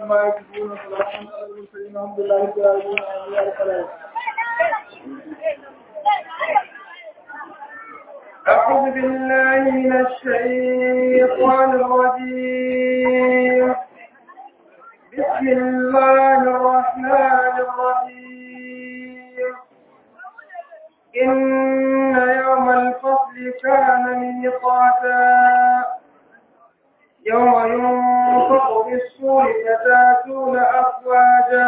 عما يصفون وسلام على المرسلين الحمد لله رب العالمين آمين يا رب العالمين أعوذ بالله من الشيطان الرجيم بسم الله الرحمن الرحيم إن يوم الفصل كان ميقاتا يوم ينفق في الصور فتاتون أفواجا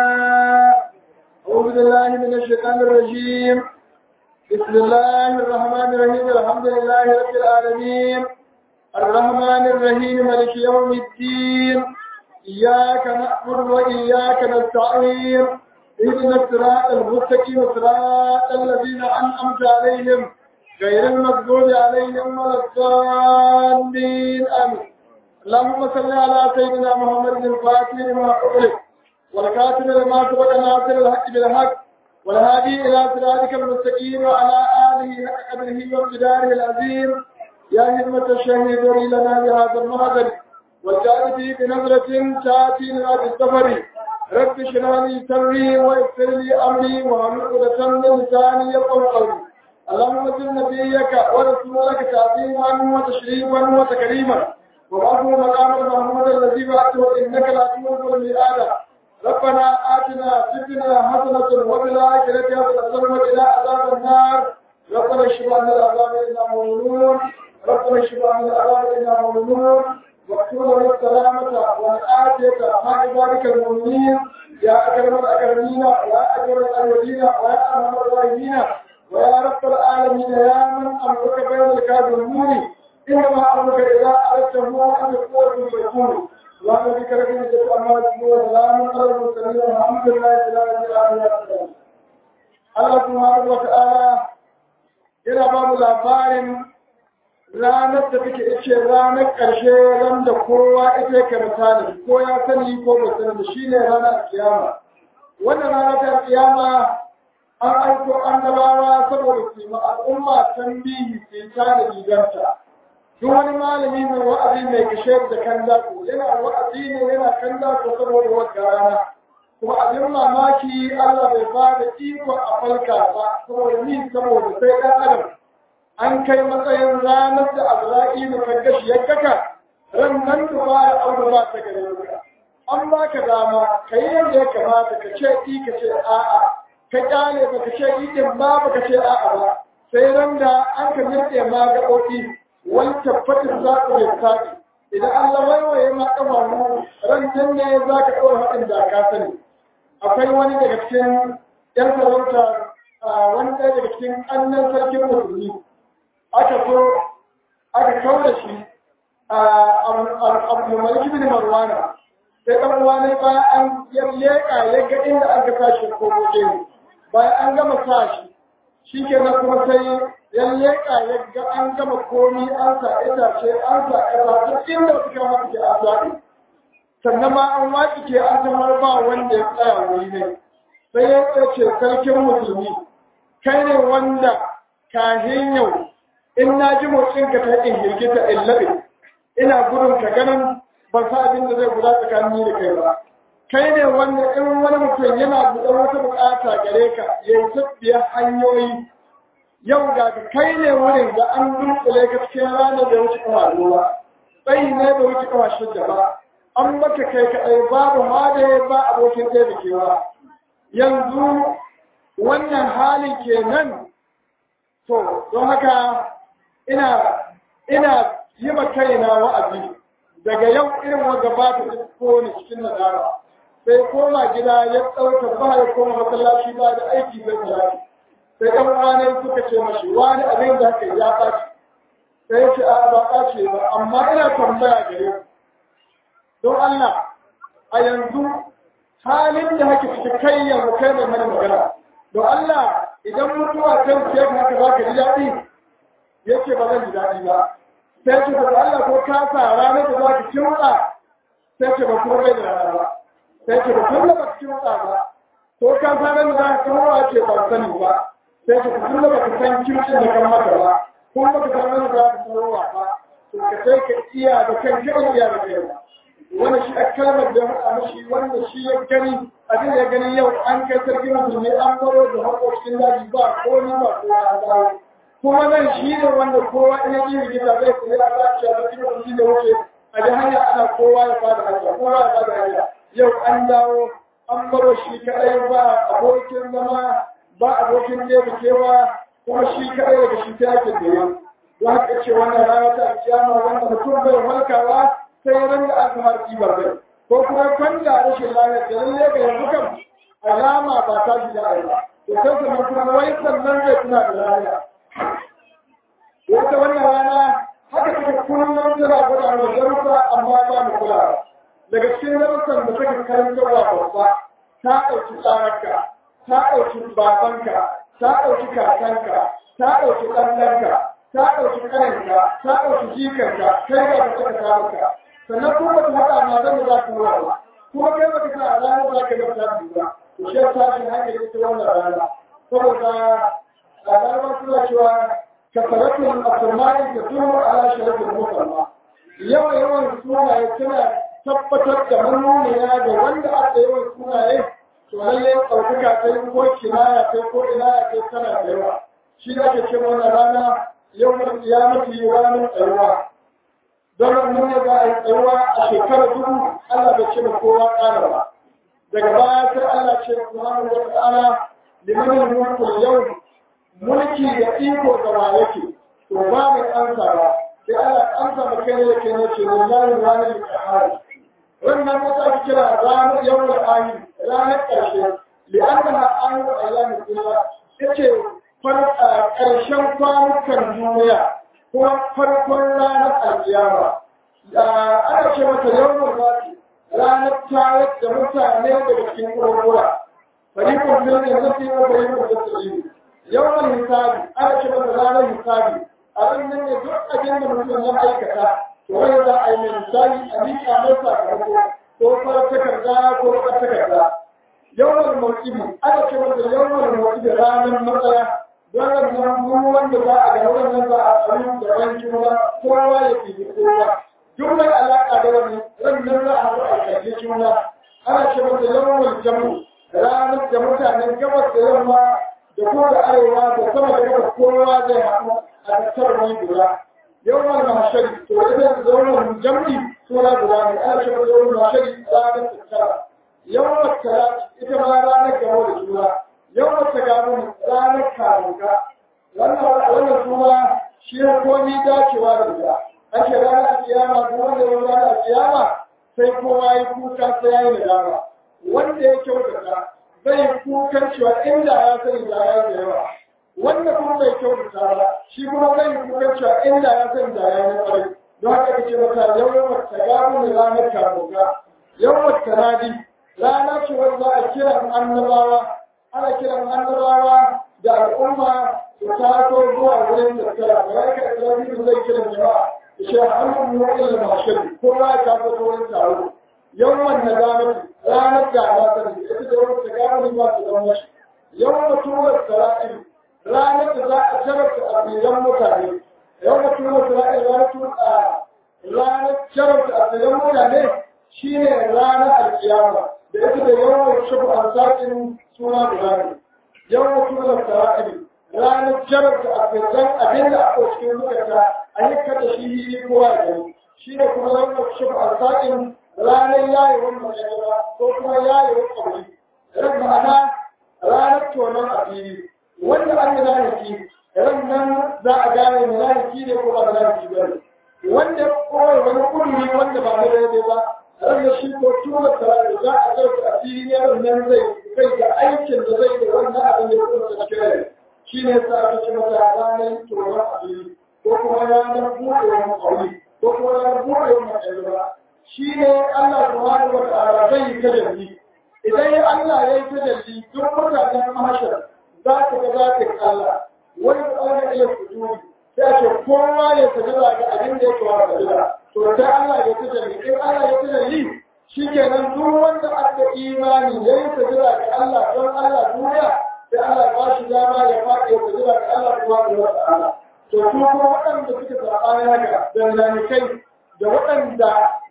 أعوذ بالله من الشيطان الرجيم بسم الله الرحمن الرحيم الحمد لله رب العالمين الرحمن الرحيم مالك يوم الدين إياك نعبد وإياك نستعين اهدنا الصراط المستقيم صراط الذين أنعمت عليهم غير المغضوب عليهم ولا الضالين آمين اللهم صل على سيدنا محمد الفاتح لما أغلق والكاتب لما سبق ناصر الحق بالحق والهادي إلى صراطك المستقيم وعلى آله حق قدره وامتداره العظيم يا همة الشهيد لنا بهذا المهدر والجعل فيه بنظرة تأتي لنا بالسفر رب اشرح لي صدري ويسر لي أمري واحلل عقدة من لساني يفقهوا قولي اللهم صل نبيك ورسولك تعظيما وتشريفا وتكريما وبعثه مقام محمود الذي بعثه انك لا تملك الميعاد ربنا آتنا في الدنيا حسنة وفي الآخرة حسنة وقنا عذاب النار ربنا اشف عنا العذاب إنا مؤمنون ربنا اشف عنا العذاب إنا مؤمنون واكتب لنا السلامة والآتية مع عبادك المؤمنين يا أكرم الأكرمين ويا أجر الأولين ويا أرحم الراحمين ويا رب العالمين يا من أمرك بين الكاذبين إنما أمرك إذا أردته أن يكون فيكون اللهم بك لك نجد أمال وسلام على المرسلين والحمد لله رب العالمين Allah subhanahu wa ta'ala yana ba mu labarin ranar da take ce ranar ƙarshe ran da kowa ita ka misali ko ya sani ko bai sani da shi ne ranar kiyama wannan ranar ta kiyama an aiko annabawa saboda su yi al'umma tambihi su yi tare riganta duk wani malami mai wa'azi mai kashe da kan dako yana wa'azi ne yana kan dako saboda wata rana kuma abin mamaki Allah bai ba da iko a falka ba saboda ni saboda sai ɗan adam an kai matsayin ranar da Azra'ilu kan gashi ya kaka ran nan da ba ya aure ba ta gare ka an baka dama ka yi yadda ya kamata ka ce i ka ce a'a ka kyale ba ka ce i din ba ba ka ce a'a ba sai ran da an ka mirɗe ma gaɓoɓi wani tabbatin za ku bai sa'i idan Allah waiwaye ma ƙafa mu ran nan ne za ka ɗora haɗin da ka sani akwai wani daga cikin ‘yan sarauta wani ɗaya daga cikin ƙannan sarkin musulmi aka so aka kawo da shi abu maliki bin marwana sai ɗan uwa ne bayan an ya leƙa ya ga inda an ga sashi ko goje bayan an gama sa shi shi ke na kuma sai ya leƙa ya ga an gama komi an sa itace an sa ƙasa duk inda suka masu ke an zaɓi sannan ma an waƙi ke an zama ba wanda ya tsaya wuri ne sai ya ce sarkin musulmi kai ne wanda kahin yau in na ji motsin ka ta in hirgita in labe ina gudun ka ganin ban sa abin da zai guda tsakanin da kai ba kai ne wanda in wani mutum yana buɗe wata buƙata gare ka ya yi tabbiyar hanyoyi yau ga ka kai ne wurin da an dunkule ka cikin ranar da wuce kawa ruwa tsayi ne da wuce kawa shidda ba an maka kai kaɗai babu ma da ba abokin ɗaya da kewa yanzu wannan halin kenan to don haka ina ina yi ma kaina wa'azi daga yau irin wanda ba ta ko ni cikin nadara sai koma gida ya ɗauka ba ya koma masallaci ba da aiki zai salati sai ɗan uwanai suka ce mashi wani abin da haka ya ɓaci sai ya ce a ba ɓace ba amma ina tambaya gare ku don Allah a yanzu halin da haka cikin kai yanzu kai mai mana magana don Allah idan mutuwa ta wuce ka haka za ka ji daɗi ya ce ba zan ji daɗi ba sai ce ba Allah ko ka sa ranar da za ka kimtsa sai ce ba kuma bai da rana ba sai ce ba kuma ba ka kimtsa ba ko ka sa ranar da za ka kimtsa ce ba sani ba sai ce ba kuma ba ka san kimtsin da kan mata ba kuma ba ka san ranar da za ka kimtsa ba to ka sai ka iya da kan iya da kai ba wani shi a kalmar da haɗa mashi wanda shi ya gani abin da ya gani yau an kai sarki musulmi an baro da haƙoƙin daji ba ko ni ba ko ya dawo kuma nan shi ne wanda kowa in ya ji rigita zai kuma ya ba shi a sarki musulmi da wuce a ji hanya ana kowa ya fada hanya kowa ya fada hanya yau an dawo an baro shi kaɗai ba abokin zama ba abokin kewa kuma shi kaɗai daga shi ta yake da yau don haka ce wannan rana ta kiyama wanda mutum bai halkawa sai ran da aka har kibar bai ko kuma kwanda rashin lafiya da lalle ga yanzu kan alama ba ta shi da aiki to sai sannan kuma wai sannan zai tuna da lafiya wata wannan rana haka take kullum tana gwada da darussa amma ba mu kula daga cikin darussan da take karantarwa babba ta ɗauki tsararka ta ɗauki babanka ta ɗauki kakanka ta ɗauki ɗanɗanka ta ɗauki ƙaninka ta ɗauki jikanka kai ga ka saka kamarka sannan kuma ba ta haɗa ma zan za ka nuna ba kuma kai ba ka sa a ranar za ka ga ta ba to shi ya tashi hanyar ita wannan rana saboda a ranar suna cewa kasaratul asmani ta tunu ala sharafin musamma yawan yawan sunaye tana tabbatar da manuniya da wanda aka yawan sunaye to lalle ɗaukaka ta yi ko kinaya ta ko inaya ta tana da yawa shi da ake ce wannan rana yau mai kiyamati ranar tsayuwa don mun ne za a yi tsayuwa a shekarar dubu Allah bai ce da kowa ƙara ba daga baya sai Allah ce subhanahu wa ta'ala liman mulku yau mulki da iko da wa yake to ba mai ansa ba sai Allah ansa ba kai yake ne ce lillahi ranar qahar wannan wata ake kira ranar yawon ayi ranar ƙarshe li'annaha ayu ayyamin dunya yace ƙarshen kwanukan duniya kuma farkon ranar alkiyama ana ce mata yawon zafi ranar tayar da mutane daga cikin kurkura farikon birnin zafi wa farikon zafi yawon hisabi ana ce mata ranar hisabi a nan ne duk abin da mutum ya aikata to wani za a yi mai misali a miƙa mai sakamako ko fara takarda ko fara takarda yawon mawkibi ana ce mata yawon mawkibi ranar matsaya don nan wanda za a ga wannan za a tsarin da wani juna kowa ya fi kowa duk mai alaƙa da wani rannan za a haɗu a kalli juna ana ce mata yawon jamu ranar da mutanen gabas da yamma da kuma da arewa da sama da gabas kowa zai haɗu a tattar wani guda yawon mashari to ita yawon jam'i suna guda ne ana ce mata yawon mashari ranar tattara yawon talati ita ma ranar gaba da juna yawon ta gano ranar karuka wannan kuma shi ya komi dacewa da ita ake ranar kiyama ko wanda ya ranar kiyama sai kowa ya kuka sai ya yi nadama wanda ya kyautata zai kukan cewa inda ya sani da ya da yawa wanda kuma bai kyautata ba shi kuma zai kukan cewa inda ya sani da ya yi kwarai don haka kace mata yawan ta gano ranar karuka yawan tanadi rana ce wanda za a kiran annabawa ana kiran annabawa da al'umma su taso zuwa wurin tattara da ya kai tsarki zai kiran jama'a da shi hannun mu'il mashir kowa ya taso wurin taro yawan na zamani ranar da ba ta da ita da wata gano ba ta zama shi yawan tuwar sara'in ranar da za a jarabta asiran mutane yawan tuwar sara'in ranar tuwar ranar jarabta asiran mutane shine ranar alkiyama da ita da yawan shafu a sakin suna guda ne yawan suna sara'ili ranar jarar da afirkan abin da aka cikin zukata a yi kada shi yi kowa da gani shi ne kuma yawan shafu a sakin ranar yayewar magana ko kuma yayewar ƙauri ran ma'ana ranar tonon a fili wanda an yi zanaki ran nan za a gane mai zanaki ne ko ba zanaki ba ne wanda kowai wani kuduri wanda ba na daidai ba ranar shi ko tura tare za a ɗauka a filin yaron nan zai kai da aikin da zai da wannan abin da kuma da cikin rai shi ne sa aka ci mata ranar tsoron abin ko kuma ranar buɗewar ƙauri ko kuma ranar buɗewar matsayi shi ne Allah subhanahu wa ta'ala zai yi tajalli idan ya Allah ya yi tajalli duk mutanen mahashar za ka ga zatin Allah wani tsawon iya fituri sai a ce kowa ya sajada ga abin da ya kawo sajada to sai Allah ya tajalli in Allah ya tajalli shi kenan duk wanda aka imani ya yi sajada ga Allah don Allah duniya sai Allah ba shi dama ya faɗi ya sajada ga Allah subhanahu wa ta'ala to su kuma waɗanda suke saɓani haka da kai da waɗanda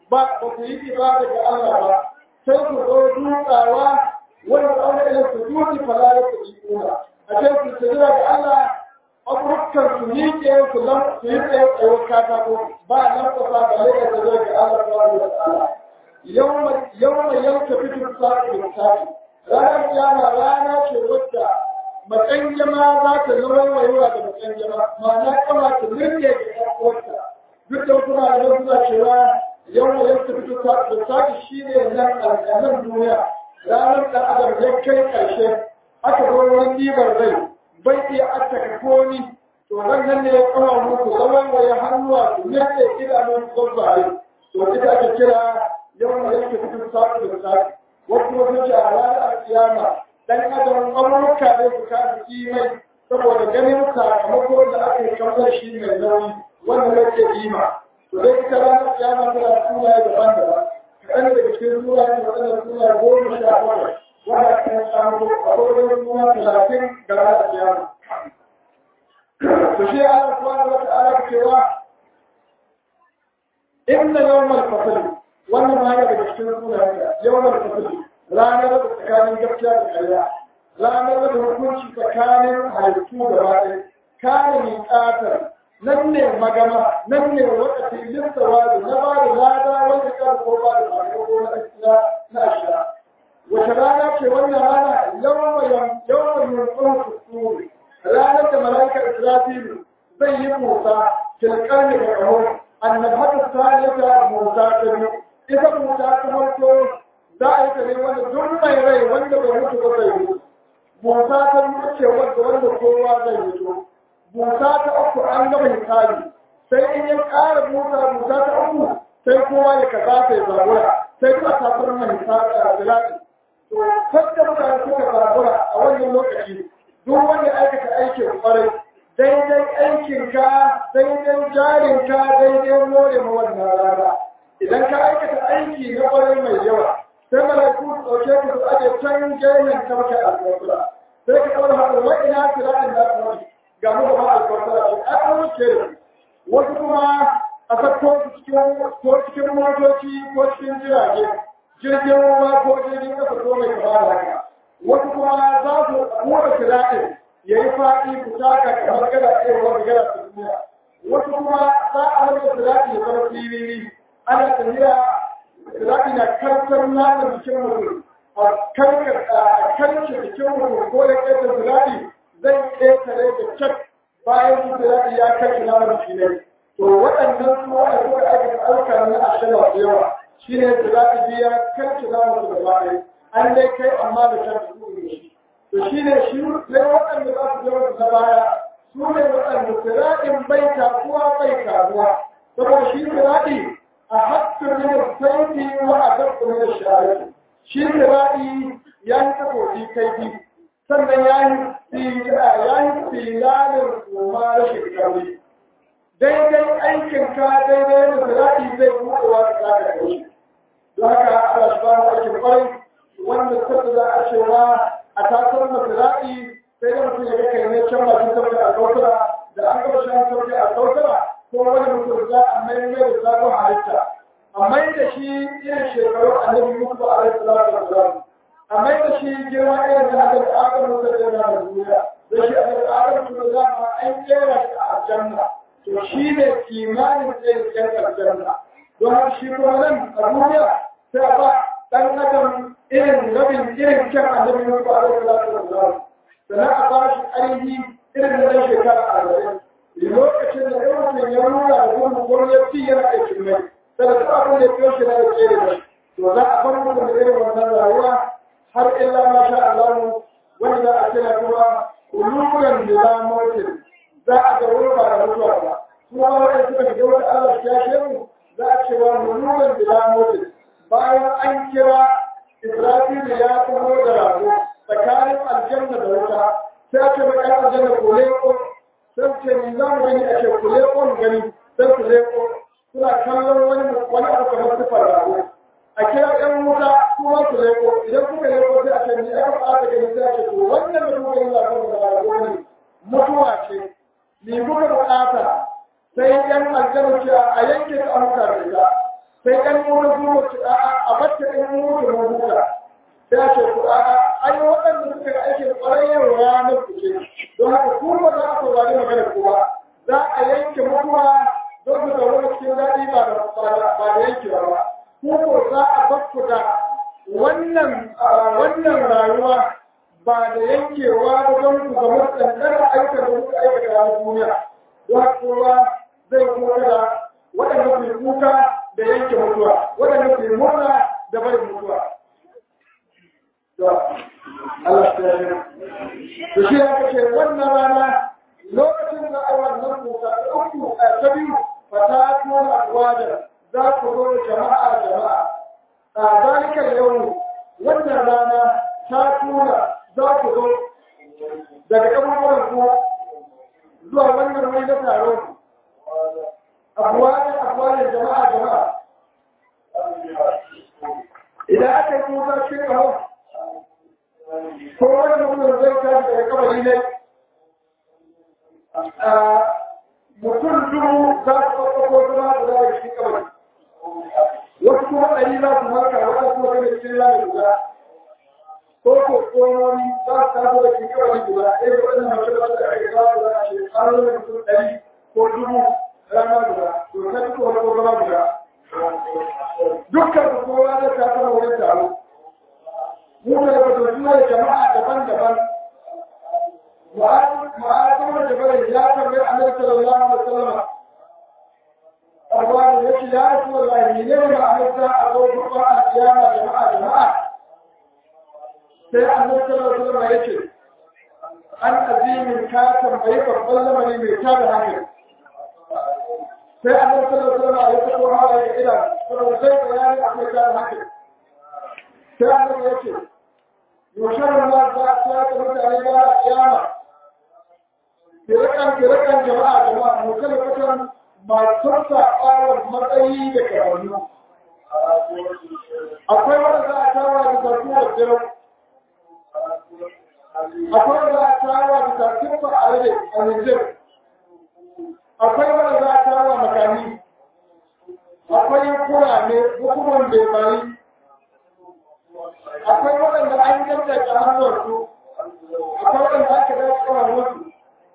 ba ba ku yi ibada ga Allah ba sai ku zo dutsawa wani aure ila sujudi fala yaquluna a ce ku sujura ga Allah abubukan su miƙe su lam su yi tsaye tsaye katako ba nan ku sa ga leka da zai ga Allah subhanahu wa ta'ala yawma yawma yanka fitu sa'i da sa'i ranar kiyama rana ce wadda matsayin jama za ta zama wayuwa da matsayin jama ma'ana kama ta nirke da ƴar'uwarta duk da wasu malamai suna cewa yawma yanka fitu sa'i da sa'i shi ne nan a nan duniya ranar da adam ya kai ƙarshe aka zo wani ɗibar rai bai iya attaka koni to ran nan ne ya kawo muku zaman waye hannuwa su nake idanun gwabbaye to ita ake kira yawan da yake cikin sa'i da sa'i wasu wasu ce a ranar kiyama dan adam amurka ne su kasu kimai saboda ganin sakamako da aka yi kamar shi mai nauyi wanda yake kima to dai ita ranar kiyama tana sunaye daban-daban kaɗan daga cikin sunaye waɗanda sunaye goma sha bakwai wanda aka samu a wurin suna talatin ga ranar kiyama to shi Allah subhanahu wa ta'ala cewa inna yawmal fasl wannan ma yana daga cikin sunayen yawmal fasl ranar da tsakanin gaskiya da ƙarya ranar da hukunci tsakanin halittu da baɗi kare miƙatar nan ne magama nan ne wakati lissawa da na ba da lada wanda kan ko ba da sakamako na gaskiya na ashiya wace rana ce wannan rana yawan yawan yunƙun kusuri ranar da mala'ikar israfilu zai yi musa tilkar ne ga ƙaho annabhatu salisa musa ta biyu ita musa ta farko za a yi ta ne wanda duk mai rai wanda bai mutu ba zai mutu musa ta biyu ce wanda wanda kowa zai mutu musa ta uku an gama hisabi sai in ya ƙara musa musa ta uku sai kowa ya kaza sai zabura sai kuma ta farma hisabi a bilati to sadda mutane suka zabura a wannan lokaci duk wanda aikata aikin kwarai daidai aikinka daidai jarinka daidai more ma wannan rana idan ka aikata aiki na kwarai mai yawa sai malaiku su ɗauke ku su aje can gemen kamka alƙawura sai ka ɗaura haɗu wa ina siratin da aka wani ga mu gaba alƙawura ce an wuce da wasu kuma a sako su cikin ko cikin motoci ko cikin jirage jirgin ruwa ko jirgin ƙasa ko mai kama da haka wasu kuma za su kura siratin ya yi faɗi ku taka kamar gada ɗaya wanda gada ta duniya wasu kuma za a rage sirati ya zama firiri ana tafiya sirati na karkar naman jikin mutum a karkar jikin mutum ko da ƙetar sirati zai ƙetare da cak bayan su sirati ya karkar naman jikin ne to waɗannan su wanda suka aka ɗauka na ashirin da yawa shine sirati biya karkar naman su gaba ɗaya an dai kai amma da shan su ne shi to shi ne shi ne waɗanda za su zama ta baya su ne waɗanda siraɗin bai takuwa bai karuwa saboda shi siraɗi a hakkar ne da sauki wa a dabba ne da shari'a shi siraɗi ya yi takobi kaifi sannan ya yi ya yi filalin kuma rashin kauri daidai aikinka daidai da siraɗi zai buɗewa da zaka kai don haka Allah subhanahu wa ta'ala wanda sabda za a cewa a tasar masira'i sai da mutum ya ga kai ne can bakin sauke a kautara da an gaba shan sauke a kautara ko wani mutum za a mai mai da sabon halitta a mai da shi irin shekaru annabi mutu ba a rai salatu wa salam a mai da shi girma irin da annabi adam mutu da yana da duniya da shi annabi adam mutu da zama an kera shi a aljanna to shi ne kimanin tsayin kyan aljanna don shi kuma nan a duniya sai ba ɗan adam irin rabin irin kyan annabi na ba da salatu wa salam sannan a ba shi ainihi irin na shekara arba'in lokacin da irin ya nuna da gudu ko ya fi yana aikin mai sai da abin da ya shi na da kere da to za a bar mutum da irin wannan rayuwa har illa ma sha Allah wanda za a kira kuma uluran bila mautin za a ga wani ba da mutuwa ba kuma wanda suka shiga wata Allah ya shehu za a cewa uluran bila mautin bayan an kira Isra'ilu ya taho da rago tsakanin aljanna da wuta sai ake mai ɗan aljanna ko leko sai ce ni za mu gani a ce ku leko mu gani sai ku leko suna kallon wani wani abu kamar sifar rago a kira ɗan wuta kuma ku leko idan kuka leko sai a ce ni aka ɓata gani sai a ce to wannan da kuka yi labarin da rago ne mutuwa ce ni kuka buƙata sai ɗan aljanna ce a yanke ta amuka da ita sai ɗan wani zuwa su a bata ɗan mutu na huta sai a ce ku a ai waɗanda suka ga aikin ƙwarayyar ranar ku ce don haka ku ba za a saurari magana ku ba za a yanke mutuwa don ku zaune cikin daɗi ba da yankewa ba ku ko za a bakku da wannan wannan rayuwa ba da yankewa ba don ku zama tsantsar aikata da kuka aikata a duniya don haka kowa zai kuma da waɗanda ku kuka da yanke mutuwa waɗanda ku murna da barin mutuwa Allah ta yi to shi ya kace wannan rana lokacin da ai wannan kuka ta uku a ta biyu fata kuma alwada za ku zo jama'a jama'a a zalikar yau wannan rana ta tura za ku zo daga kaburburan ku zuwa wannan wani na taro abuwanin abuwanin jama'a jama'a idan aka yi kuka shi kawo ko wani mutum zai tashi daga kabari ne mutum dubu za su ɗauko zama da za a shi kabari wasu kuma ɗari za su marka wasu kuma gane cikin lamin guda ko ko tsohoni za su taso da shi kabari guda ɗaya da waɗannan mace da suka ake za su za a ce an zama mutum ɗari ko dubu rana guda to ta duk wani ko zama guda dukkan su kowa zai taso da wurin taro mu da ba da jama'a daban-daban ma'azin da bari ya tambayi annabi sallallahu alaihi wasallam arwa ya ce ya rasu wallahi ne ne ma halitta a zo gurba a kiyama jama'a jama'a sai annabi sallallahu alaihi wasallam ya ce an azimin ka tambayi babban lamari mai tada hankali sai annabi sallallahu alaihi wasallam ya fito hawa ya ila saboda sai bayani a mai tada hankali sai annabi ya ce yusharar ma za a tsaya mutane ba a kiyama kirakan kirakan jama'a jama'a mutum kusan masu saɓawar matsayi da karannu akwai wanda za a tawa da zarfi da jiran akwai wanda za a tawa da zarfin ba a rage a nijar akwai wanda za a tawa makami akwai kurame hukumar bebari akwai waɗanda an yadda ƙararwarsu akwai waɗanda aka dace ƙararwarsu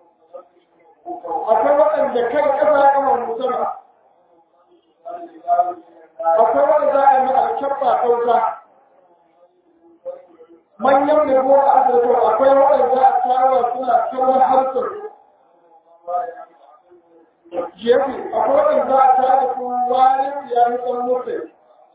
akwai waɗanda kai ƙasa kamar musamman akwai wanda za a yi alkyabba kauta manyan da ko a asirto akwai waɗanda a tawa suna kawar harsar jefi akwai waɗanda a tawa su wani ya yi ɗan mutu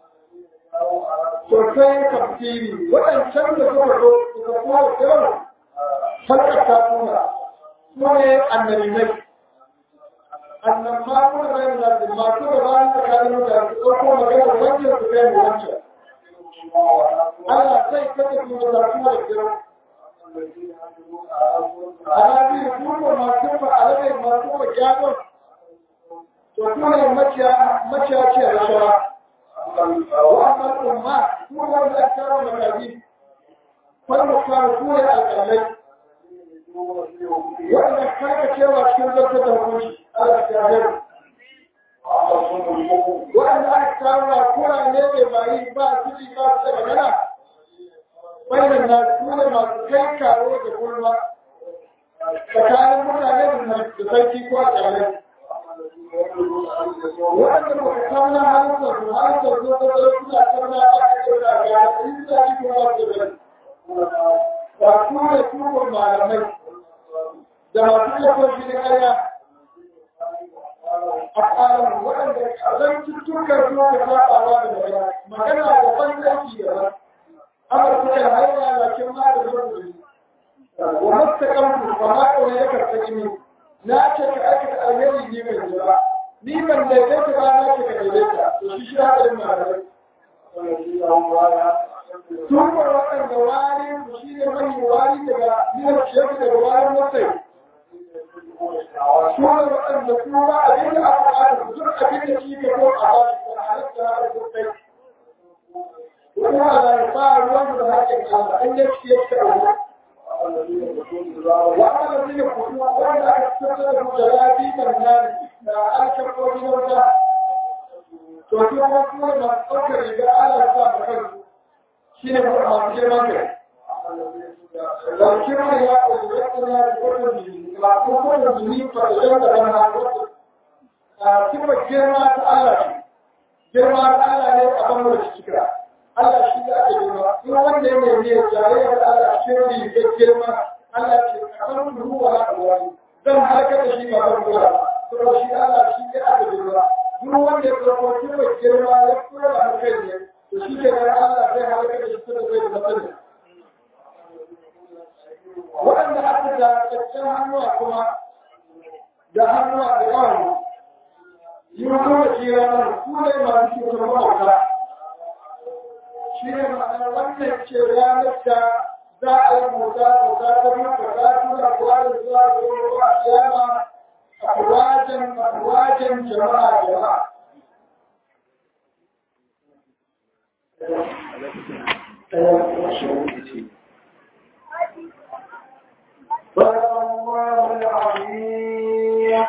sosai tafsiri waɗancan da suka zo suka kowa kiran halkar ta tuna su ne annabinai annan ma kuma bayan da su masu da bayan tsakanin mutane su ɗauko magana wancan su kai mu wancan Allah sai kada su da su da kiran ana bi su ko masu ba alabai masu ba gyagon to kuma maciya maciya ce rashawa وأما الأمة هو الأكثر المكاذيب فالمختار هو الأقلي وإن كانت يوى كذا تدهوش الأكثر وأن أكثر كل نبي بعيد بعد كل ما تغنى بين الناس كل ما كي كارو تقول ما فكان المتعلم من تسيكي كوات عليه waɗanda ba ka kawo na halittar su halittar su ta zara suna karna a cikin da ga yi da shi kuma da bari ba su ne tukun malamai da masu yakon shi da ƙarya a ƙarar waɗanda zan tuttukar su ka saɓawa da magana magana da ban aiki da ba amurka kan hanya lakin ma da zan wa mastaƙan ba ma ƙauye ya karɓi jini na ce ka aikata alheri ne mai jira ni ban daidaita ba na ce ka daidaita to shi shi haɗin malamai Tuba waɗanda wari su shi ne mai wari daga nuna ciyar daga warin masai. Tuba waɗanda kuma abin da aka ƙara su duk abin da shi ka ko a ba shi da halatta da sosai. Kuma da ya fara ruwan da haƙƙin Allah an yi shi ya ce a وأما الذين يقولون وإذا أكثر جلابي من ذلك أكثر من ذلك to su kuma kuma masu ɗaukar riga Allah sa a kansu shi ne masu girman kai da girman ya ƙoƙi ya ƙoƙi ya ƙoƙi jini ba ko kowane jini farshen da ɗan haƙoƙi a kuma girma ta Allah ce girma ta Allah ne a ban da cikira Allah shi da ake girma in wanda ya nemi ya jayayya da Allah a cikin rigar girma Allah ce a kan ruwa na wani zan halaka da shi ba ban ruwa saboda shi Allah shi ya ake girma duk wanda ya zama kuma girma ya kura da hankali ne to shi ke nan Allah zai halaka da shi kuma zai da mutum waɗanda aka da caccen hannuwa kuma da hannuwa da ƙawani yi kuma kira nan su ne masu cutar mawauta shi ne ma'anar wannan ce ranar da za a yi mota da za ta mutu za ta nuna kuwa da zuwa da ruwa a kiyama a wajen wajen jama'a jama'a صدق الله العظيم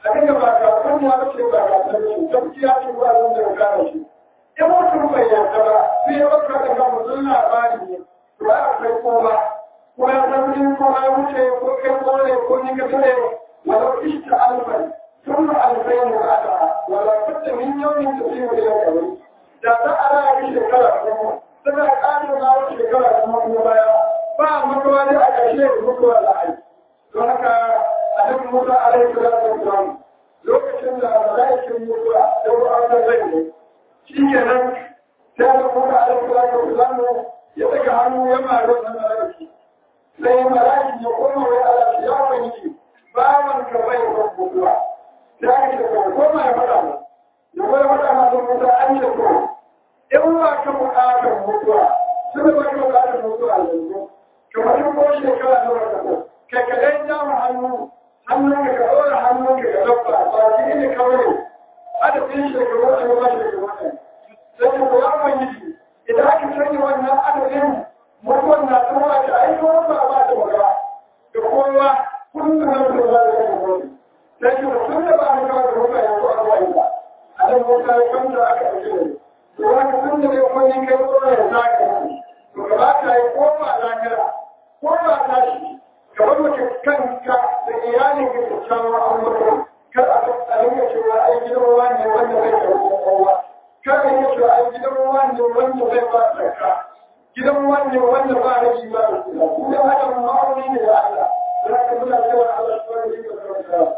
abin da ba ka san ya ce ba ka san shi gaskiya ce ba zan da gane shi in mutum bai yarda ba sai ya baka da kan mutum labari ne ba a kai kowa ko ya san in ko ya wuce ko kai ko ne ko ni ka tare walau ishta alfan ثم ألفين بعدها ولا بد من يوم تسير إلى الكبر da za a raya shekara kuma suna ƙarin na shekara kuma kuma baya ba mutuwa ne a ƙarshe da mutuwa da ai don haka a duk mutuwa a rai kula da kuma lokacin da mala'ikin mutuwa da wa'azar zai ne shi kenan sai da mutuwa a rai kula da kuma ya daga hannu ya mara da mala'iki sai mala'iki ya koma wai ala ya wani bawan ka bai da mutuwa sai aka ce ko koma ya faɗa mu ya kuma faɗa ma da mutuwa an ce ko in ba ka buƙatar mutuwa suka ba ka buƙatar mutuwa yanzu kamar yin ko shekara na wata ko kai ka ɗan jama hannu hannun ka ka ɗora hannun ka ka dabba ba shi ne kawai adadin shekaru a yi ba shekaru ne sai ka ko ya ubangiji idan aka sanya wannan adadin mutuwan na tsawa ta aiko ba ba ta magana da kowa kullum na mutuwa za ta yi mutuwa sai ka tun da ba a kawo da mutuwa yanzu a zuwa yi ba a nan mutuwa ya kwanta aka ɗauke da ni to haka tun da dai wani kai tsoron ya zaka yi to ka ba ka yi ko ba zakara ko ba ta shi ka bar mace kanka da iyalin ka da kyawun amurka kar a a rinka cewa ai gidan wani wanda zai karɓi kowa kar a rinka cewa ai gidan wani wanda zai ba tsaka gidan wani wanda ba rage ba da kula gidan adam ma'auni ne da Allah za ka muna cewa Allah shi wani da karɓa